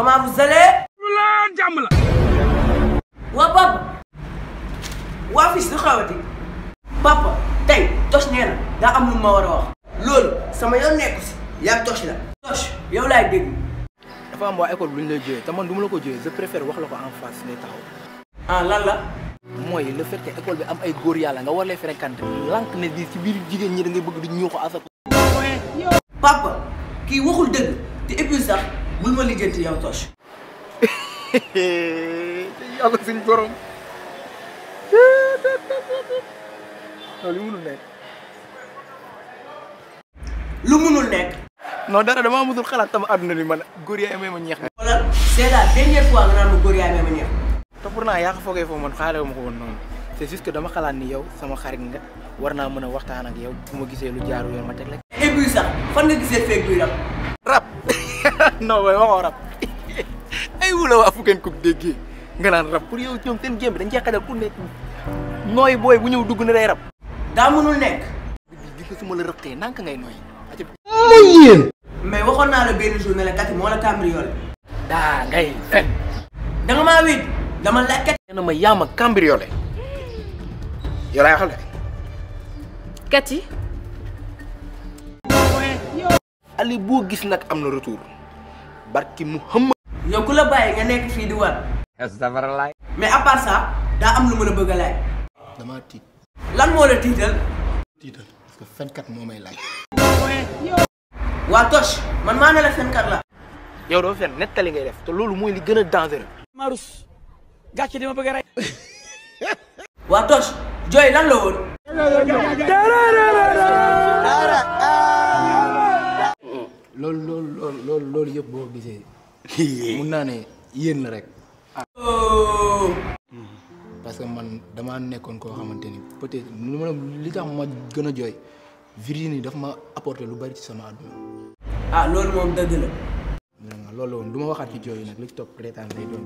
comment vous allez. la jàmm la. waa papa. waa fils lu xawati. papa tey Toch nee na daa am lu ma war a wax. loolu sama yoon nekku si. yaa Toch la. Toch yow laay dégg. dafa am waa école bu ñu lay jógee te man du ma la ko jógee je préfère wax la ko en face ngay taxaw. ah lan la. mooy le fait que école bi am ay góor yàlla nga war leen fréquenter lank ne di ci biir jigéen ñi da ngay bëgg di ñuuxu à sa papa kii waxul dëgg te et puis sax bul ma lijjanti yow Toch. yàlla suñu borom loolu yu mënul nekk lu munul nekk. non dara damaa musul xalaat sama àdduna bi man góor yaa amee ma ñeex na xoolal c'est la dernière fois nga naan ma góor yaay ma ñeex. te pourtant yaa ko foogee foofu man xaale ma ko woon noonu c'est juste que dama xalaat ni yow sama xarit nga war naa mën a waxtaan ak yow bu ma gisee lu jaaru yoon ma teg la et puis sax fan nga gisee feeg buy rab. rab non way waxoo rab ay wula waa fu ngeen ko déggee nga naan rab pour yow ñoom seen jéem bi dañ cee xajal ku nekk nooy booy bu ñëw dugg na day rab daa munul nekk. di ko su ma la rëqee nank ngay nooy aca mais waxoon naa la benn jour ne la kati moo la cambriolé. daa ngay fen da nga maa wéet dama la kat. nee na ma yaa ma cambriolé yow laay waxal de Kati ali boo gis nag am na retour barki mu xëmm yow ku la bàyyi nga nekk fii di war. astafurlaay. mais à part ça daa am lu ma la bëgg a laaj. damaa tiit lan moo la tiital. tiital parce que fenkat moo may laaj waa Toch man maa ne la fenkat la. yow doo fen nettali ngay def te loolu mooy li gën a dangereux Marus gàcce di ma bëgg a rey. waa Toch jooy lan la woon. loolu loolu loolu loolu loolu yëpp boo gisee mun naa ne yéen la rek oh. parce que man damaa nekkoon koo xamante ni peut-être lu ma li tax ma gën a jooy Virginie daf ma apporter lu bari ci sama àdduna ah loolu moom dëgg la. vraiment loolu la woon du ma waxaat ci jooy nag li ci topp reetaan lay doon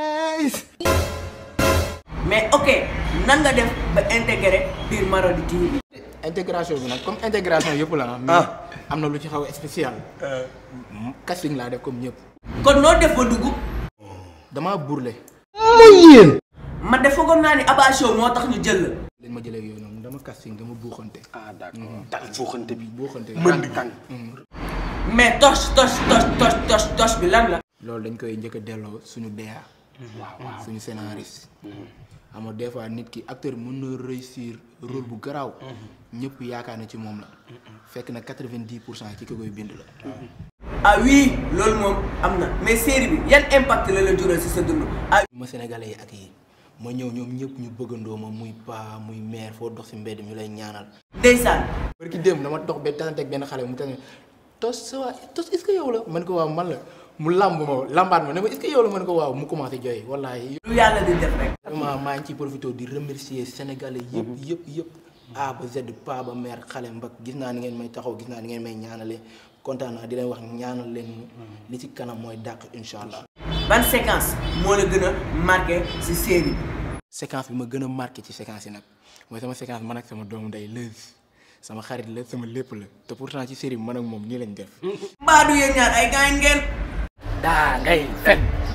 mais ok nan nga def ba intégré biir Marodi TV. intégration bi nag comme intégration yëpp la mais am na lu ci xaw a spécial casting laa def comme ñëpp kon noo def ba dugg. damaa burle man de foogoon naa ni Abba Show moo tax ñu jël la. lañ ma jëlee yooyu noonu dama casting dama buuxante ah d'accord dal fooxante bi. buuxante mën di kan. mais Toch Toch Toch Toch Toch Toch bi lan la. loolu dañ koy njëkk a delloo suñu DA waaw waaw. suñu scénariste xam nga des fois nit ki acteur mën na réussir rôle bu garaaw ñëpp yaakaar na ci moom la fekk na quatre-vingt-dix pour cent ci ki koy bind la ah oui loolu moom am na mais série bi yan impact la la jural si sa dund. ah ma sénégalais yi ak yi ma ñëw ñoom ñëpp ñu bëggandoo ma muy paa muy mère foo dox si mbedd ñu lay ñaanal ndeysaan. barki démb dama dox ba tasante ak benn xale mu tane tos sa waa tos est-ce que yow la man ko waaw man la mu làmb ma lambaat ma ne ma est-ce que yow la man ko waaw mu commencé jooy wallaahi lu yàlla di def rek. vraiment maa ngi ciy profité di remercier sénégalais yëpp yëpp yëpp A ba Z pa ba mère xale mbag gis naa ni ngeen may taxaw gis naa ni ngeen may ñaanale kontaan naa di leen wax ñaanal leen li ci kanam mooy dàq incha allah. ban séquence moo la gën a marqué si série bi. séquence bi ma gën a marqué ci séquence yi nag mooy sama séquence man ak sama doomu ndey Leuz sama xarit la sama lépp la te pourtant ci série bi man ak moom nii lañ def. mbaa du yéen ñaar ay gaañ ngeen. daa ngay fen.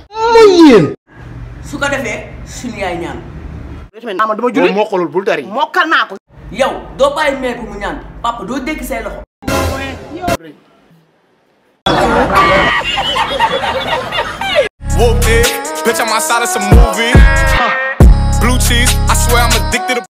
su ko defee suñu yaay ñaan. ama dama julli moo xolul bul tari. mokkal naa ko yow doo bàyyi meer bi mu ñaan papa doo dégg say loxo. Whoop it, bitch, I'm outside of some movie. Blue cheese, I swear I'm addicted to